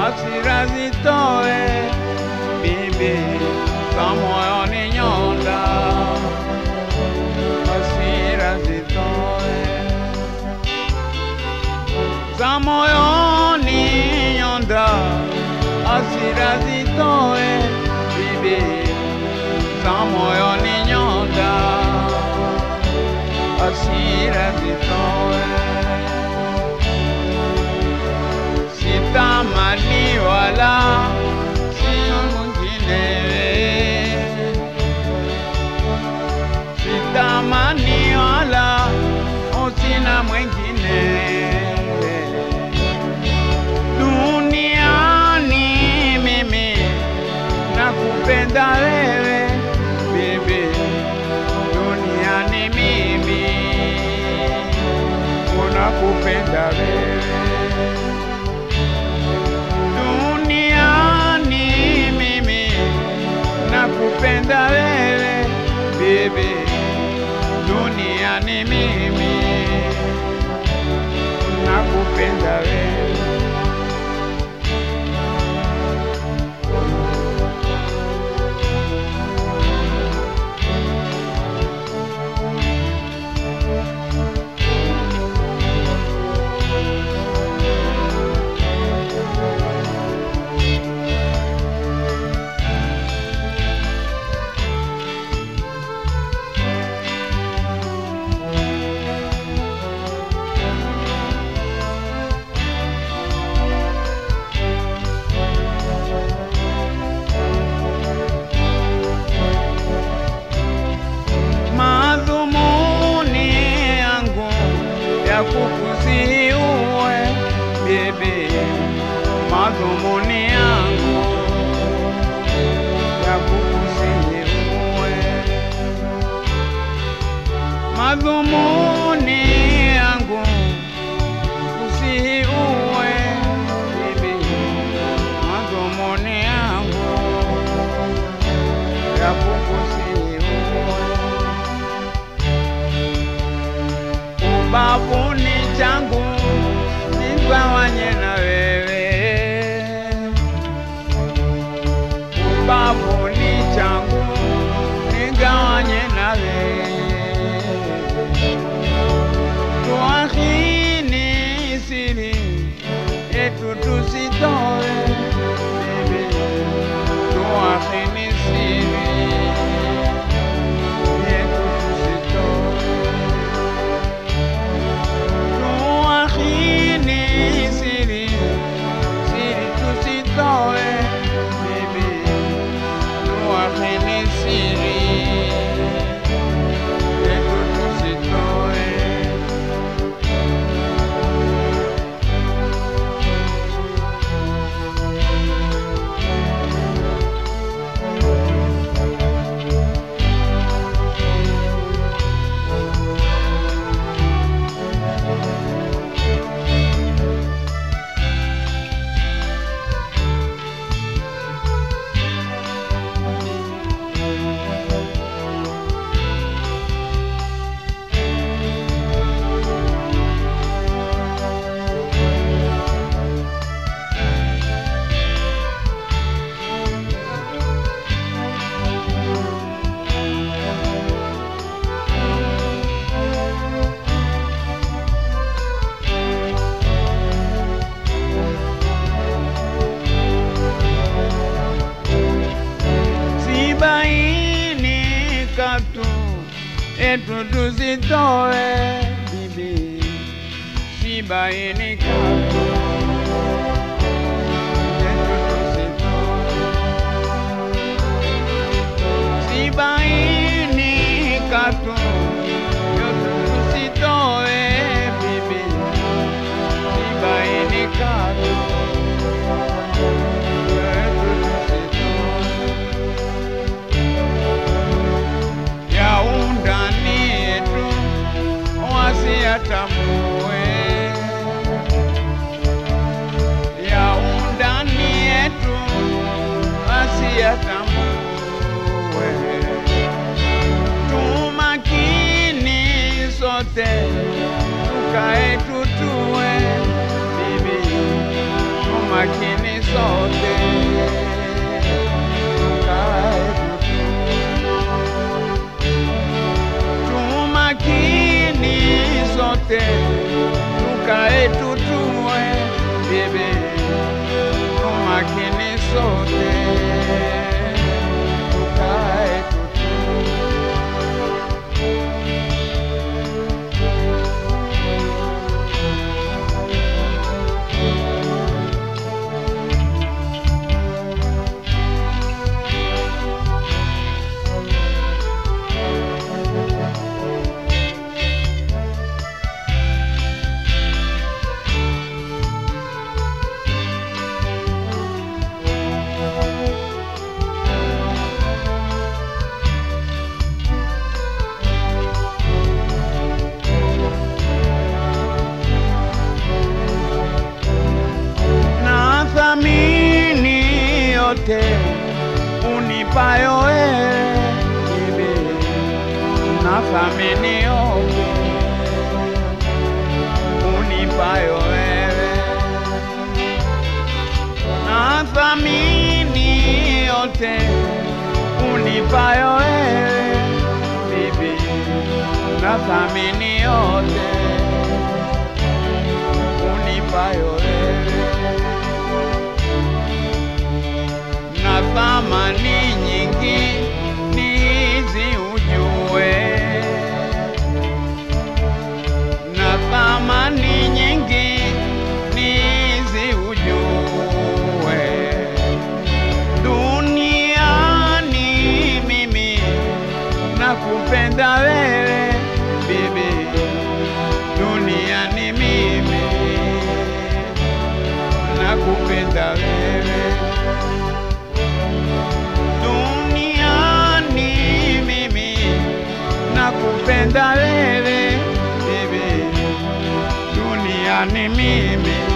hasira zitoe, bibi za moyoni nyonda, hasira zitoe za moyoni nyonda, hasira zitoe, bibi za moyoni nyonda, hasira zitoe. Sitamani wala si mwingine, sitamani wala usina mwingine duniani mimi nakupenda wewe bibi, duniani mimi unakupenda wewe, duniani mimi nakupenda wewe bibi, duniani mimi nakupenda wewe. madhumuni yangu ya kukusihi uwe bibi, madhumuni yangu ya kukusihi uwe, madhumuni yangu kusihi uwe bibi, madhumuni yangu ya kukusihi uwe ubavuni changu nigawanye na wewe, ubavuni changu nigawanye na wewe, tuahini siri yetu tusitoe, bibi, tuahini siri yetu tusitoe tuahini siri siri tusitoe bibi tuahini siri yetu tusitoe sibaini katu etu tusitoe bibi, sibaini katu etu tusitoe, sibaini katu etu tusitoe bibi, sibaini katu etu tusitoe ya undani yetu wasiyatambue, ya undani yetu wasiyatambue. Tumakini sote tukae tutue, bibi, tumakini sote tumakini sote, tukae tutu na thamini yote unipayo wewe bibi, na thamini yote unipayo wewe, na thamini yote unipayo wewe bibi, na thamini yote unipayo wewe na thamani nyingi nizi ujue, na thamani nyingi nizi ujue, duniani mimi nakupenda wewe bibi, duniani mimi nakupenda wewe duniani mimi nakupenda wewe bibi, duniani mimi